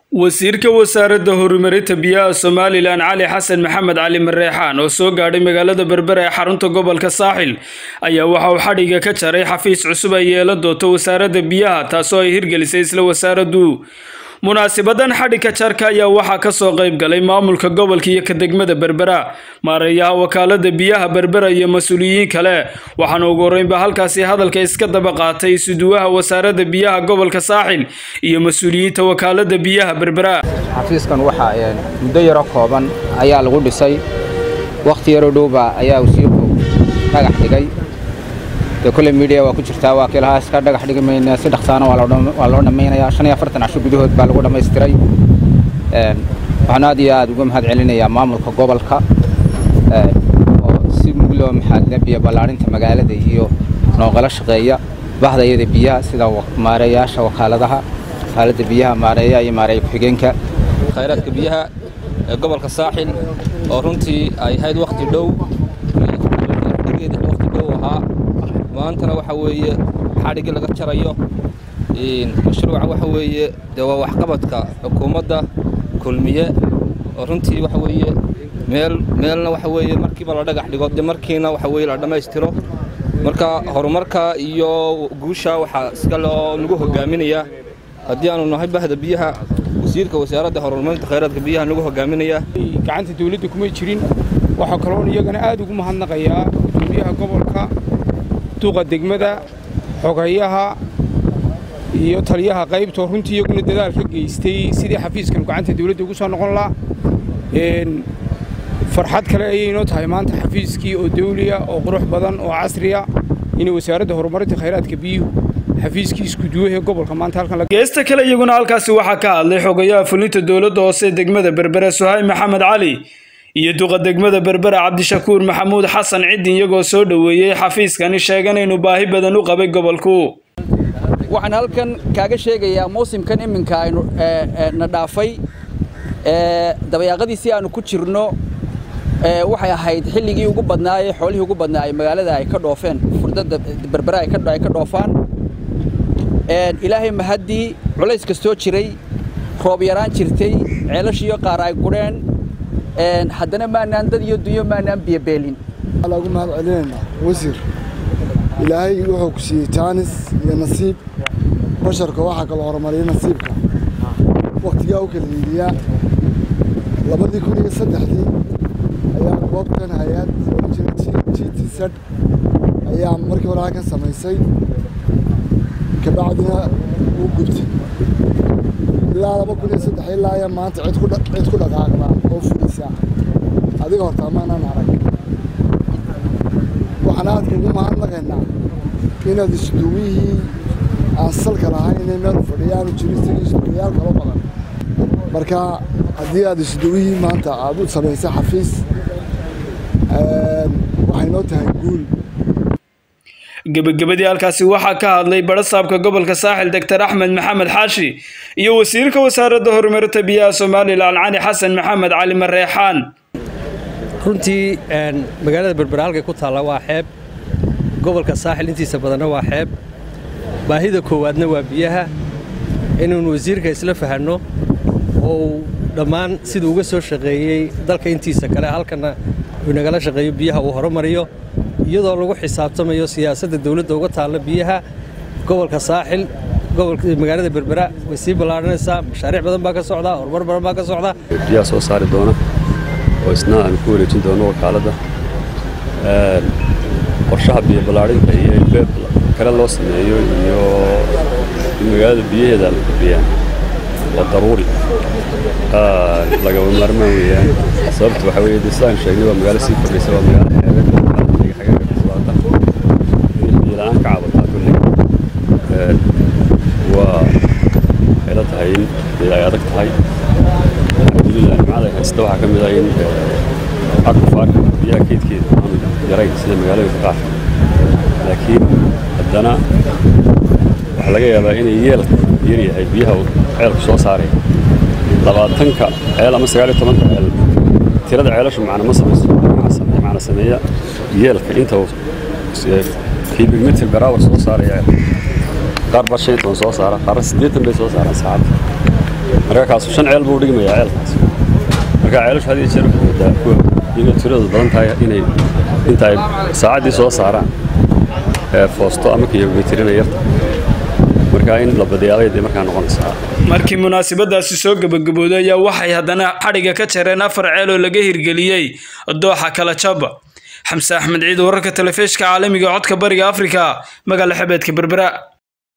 wasiirka wasaaradda horumarinta biyaha somalilan cali xasan maxamed cali mareexaan oo soo gaadhay magaalada berbera ee xarunta gobolka saaxil ayaa waxa uu xadhiga ka jaray xafiis cusub ay yeelan doonto wasaaradda biyaha taasoo ay hirgelisay isla wasaaraddu munaasibadan xadhigka jarka ayaa waxaa kasoo qayb galay maamulka gobolka iyo ka degmada berbera maareeyaha wakaalada biyaha berbera iyo mas-uuliyiin kale waxaana ugu horeynba halkaasi hadalka iska daba qaatay isuduwaha wasaaradda biyaha gobolka saaxil iyo mas-uuliyiinta wakaalada biyaha berbera xafiiskan waxaa muddo yaro kooban ayaa lagu dhisay wakhti yaroo dhowba ayaa wasiirku dhagax dhigay dee kole midiya waa ku jirtaa waa kiilahaa iska dhagax dhigi mayna si dhaqsaana waa loo dhammaynayaa shan iyo afartan casho gudahood baa lagu dhammaystiray waxaan aad iyo aad uga mahad celinayaa maamulka gobolka oo si mugloo maxaadle biyo ballaadhinta magaalada iyo nooqala shaqeeya bahdayada biyaha sida maareeyaasha wakaaladaha wakaaladda biyaha maareeyaha iyo maareeya ku-xigeenka khayraadka biyaha ee gobolka saaxil oo runtii ay ahayd wakhti dhow wakhti dhow ahaa maantana waxa weeye xadhiggii laga jarayo mashruuca waxa weeye dee waa waxqabadka xukuumadda kulmiye oo runtii waxa weeye meel meelna waxa weeye markiiba la dhagax dhigo dee markiina waxa weeye la dhammaystiro marka horumarka iyo guusha waxaa iska loo lagu hogaaminayaa haddii aanu nahay bahda biyaha wasiirka wasaaradda horumarinta khayraadka biyaha nagu hogaaminayaa gacanta dawladda kuma jirin waxaa kaloon iyagana aad ugu mahadnaqayaa gudoomiyaha gobolka duqa degmada xogayaha iyo taliyaha qaybtoo runtii iyaguna dadaal ka geystay sidii xafiiskan gacanta dawladda ugu soo noqon laha farxad kale ayaynoo tahay maanta xafiiskii oo dawliya oo qurux badan oo casriya inay wasaaradda horumarinta khayraadka biyuhu xafiiskii iskuduwahee gobolka maanta halkan geesta kale iyaguna halkaasi waxaa ka hadlay xogayaha fulinta dowladda hoose degmada berbere suhayb maxamed cali iyo duqa degmada berbera cabdishakuur maxamuud xasan ciddin iyagoo soo dhoweeyey xafiiskani sheegan inuu baahi badan u qabay gobolku waxaan halkan kaaga sheegayaa muusimkan iminka aynu na dhaafay dabayaaqadiisii aanu ku jirno waxay ahayd xilligii ugu badnaayee xoolihii ugu badnaayey magaalada ay ka dhoofeen furdada berbera ay ka dhoofaan ilaahay mahaddii culays kastoo jiray roob yaraan jirtay ceelashiiyo qaar ay gudheen haddana maanaan dad iyo dunyo maanaan biyobeelin lagu mahad celinaynaa wasiir ilaahay wuxuu ku siiyey jaanis iyo nasiib basharka waxaa kaloo horumariyay nasiibka wakhtigaa u kala hiiliyaa labadii kun iyo saddexdii ayaa goobtan hay-ad g t z ayaa markii hore halkan samaysay kabacdina uu gubtay ilaa laba kun iyo saddex ilaa ayaa maanta cid ku dhaqaaqdaa oo fulisaa adiga horta amaanaan arag waxaan aadka ugu mahadnaqaynaa inaad isduwihii aan salka lahayn inay meel fadhiyaanu jirin isagii isduwayaal kalo badan marka haddii aad isduwihii maanta aad u samaysay xafiis waxay noo tahay guul gebagabadii halkaasi waxaa ka hadlay barasaabka gobolka saaxil doctor axmed maxamed xaashi iyo wasiirka wasaaradda horumarinta biyaha somalilan cali xasan maxamed cali mareexaan runtii magaalada berbera halkay ku taalla waa xeeb gobolka saaxil intiisa badanna waa xeeb baahida koowaadna waa biyaha inaynu wasiirka isla fahanno oo uu dhammaan siduu uga soo shaqeeyey dalka intiisa kale halkanna uu nagala shaqeeyo biyaha uu horumariyo iyadoo lagu xisaabtamayo siyaasadda dawladda uga taalla biyaha gobolka saaxil magaalada berbera way sii ballaadhanaysaa mashaariic badan baa ka socdaa horumar badan baa ka socdaa biyaha soo saari doona oo isna aan ku wareejin doono wakaaladda qorshaha biyo ballaadhinta iyo in beeb kale loo sameeyo iyo in magaalada biyaheeda la kordhiyaan waa daruuri lagaba maarmaan weeyaan sababta waxaa weeye dee sidaan sheegnay waa magaalo sii kordhaysa waa magaalo xeebeed xagaga kasocota in biyo la-aan ka cabataa kulli waa waxay la tahay in dee ay adag tahay alxamdulilah nimcada ay haysta waxaa ka mid ah in aqufaarka biyaha keydkeeda aanu yarayn sida magaalooyinka qaar laakiin haddana waxaa laga yaabaa inay yeelka yar yahay biyaha ceelku soo saaraya labaatanka ceel ama sagaal iyo tobanka ceel tirada ceelashu macna ma samayso macna sameeya yeelka inta cubic meter per hour soo saaraya qaar baa shan iyo toban soo saara qaarna siddeetan bay soo saaraan saacadda marka kaasu shan ceel buu dhigmayaa ceelkaas marka ceelashu had iyo jeer waxay moodaa kuwa inay tiradoodu badan tahay inay inta ay saacaddii soo saaraan ee foosto ama kiyomitirina yarta marka in la badiyaabay dee markaa noqonaysaa markii munaasabadaasi soo gebagabooday ayaa waxay haddana xadhigga ka jareen afar ceel oo laga hirgeliyey dooxa kala jaba xamse axmed ciid wararka telefishka caalamiga codka bariga afrika magaala xebeedka berbera